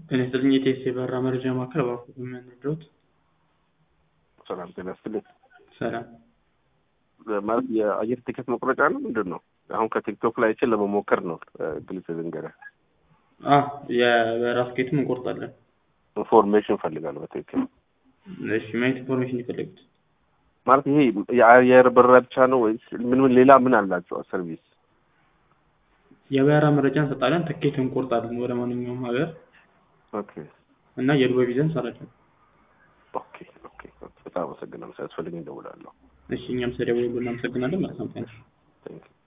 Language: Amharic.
ጤና ይስጥልኝ የኢቲኤስ የበረራ መረጃ ማዕከል እባክዎ በምን ልርዳዎት? ሰላም ጤና ይስጥልኝ። ሰላም ማለት የአየር ቲኬት መቁረጫ ነው ምንድን ነው? አሁን ከቲክቶክ ላይ አይቼ ለመሞከር ነው። ግልጽ ልንገርህ፣ አ የበረራ ትኬቱን እንቆርጣለን። ኢንፎርሜሽን ፈልጋለሁ በትክክል እሺ ምን አይነት ኢንፎርሜሽን የፈለጉት? ማለት ይሄ የአየር በረራ ብቻ ነው ወይስ ምን ምን ሌላ ምን አላቸው ሰርቪስ? የበረራ መረጃ እንሰጣለን፣ ትኬት እንቆርጣለን ወደ ማንኛውም ሀገር ኦኬ እና የዱባይ ቪዛ እንሰራለን። ኦኬ ኦኬ በጣም አመሰግናለሁ። ሲያስፈልገኝ እደውላለሁ። እሺ እኛም ስለደወሉ እናመሰግናለን። መልካም ቀን። ቴንክ ዩ